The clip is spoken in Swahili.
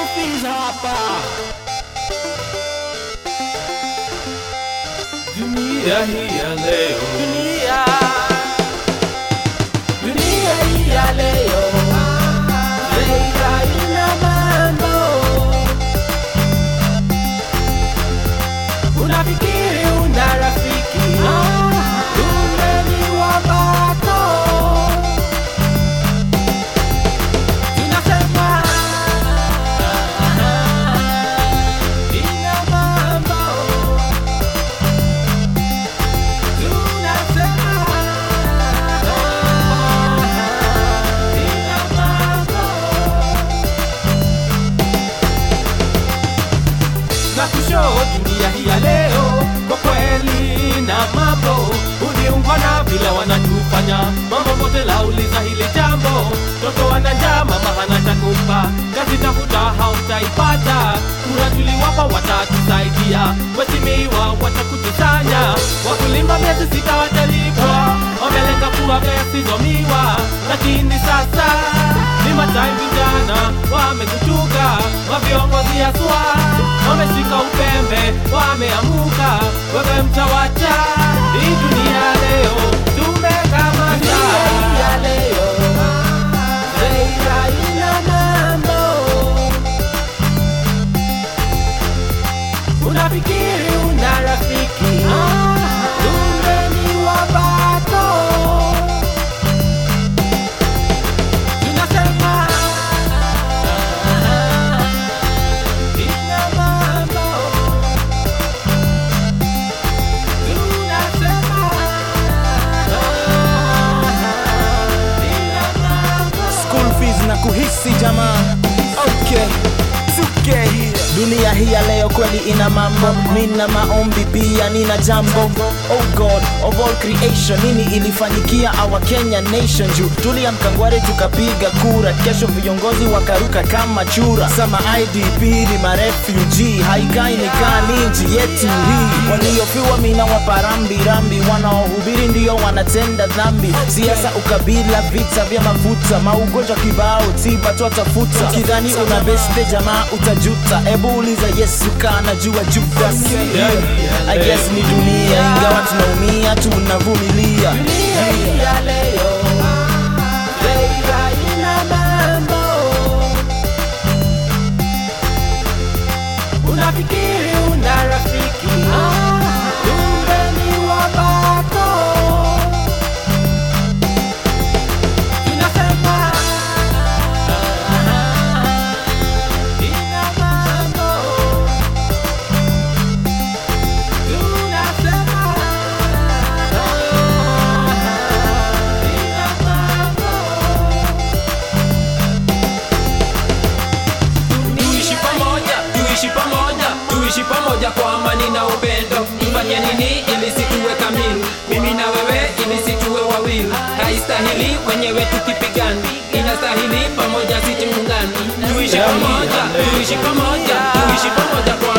Scoofies hapa. Dunia hii ya leo. Dunia. Dunia hii ya leo. Leila ina mambo. Unafikiri una rafiki. Kumbe ni wabako. Tunasema ina mambo. Tunasema ina mambo. Na kushow dunia hii ya leo kwa kweli na mambo uliungwa na vile wanatufanya mambo mote lauliza hili jambo toto wana njaa mama hana cha kumpa kazi tafuta hautaipata kura tuliwapa watatusaidia wesimiwa watakutusanya wakulima miezi sita watalipwa wamelenga kuwaga yasizomiwa lakini sasa ni matai vijana wamekuchuka maviongozi aswa wameshika upembe wameamuka wewe mtawacha hii dunia leo tumekamata Leila ina mambo unafikiri una rafiki kumbe ni wabako tunasema ina mambo tunasema ina mambo school fees na kuhisi jamaa okay Suke. dunia hii ya leo kweli ina mambo mina maombi pia nina jambo oh god of all creation nini ilifanyikia our kenya nation juu tuliamkangware tukapiga kura kesho viongozi wakaruka kama chura sama idp ni marefugee haikai nikaa ni nchi yetu hii waliofiwa mina waparambirambi wanaohubiri ndio wanatenda dhambi siasa ukabila vita vya mafuta maugonjwa kibao tiba twatafuta kidhani una beste jamaa utajuta ebu uliza yesu kana jua judas I guess ni dunia ingawa tunaumia tunavumilia Dunia hii ya leo, Leila ina mambo. Unafikiri una rafiki, kumbe ni wabako. Tunasema ina mambo. Tunasema ina mambo. tuishi pamoja tuishi pamoja tuishi pamoja kwa amani na upendo tufanye nini ili situwe kamili mimi na wewe ili situwe wawili haistahili wenyewe tukipigana inastahili pamoja situungani tuishi pamoja tuishi pamoja tuishi pamoja kwa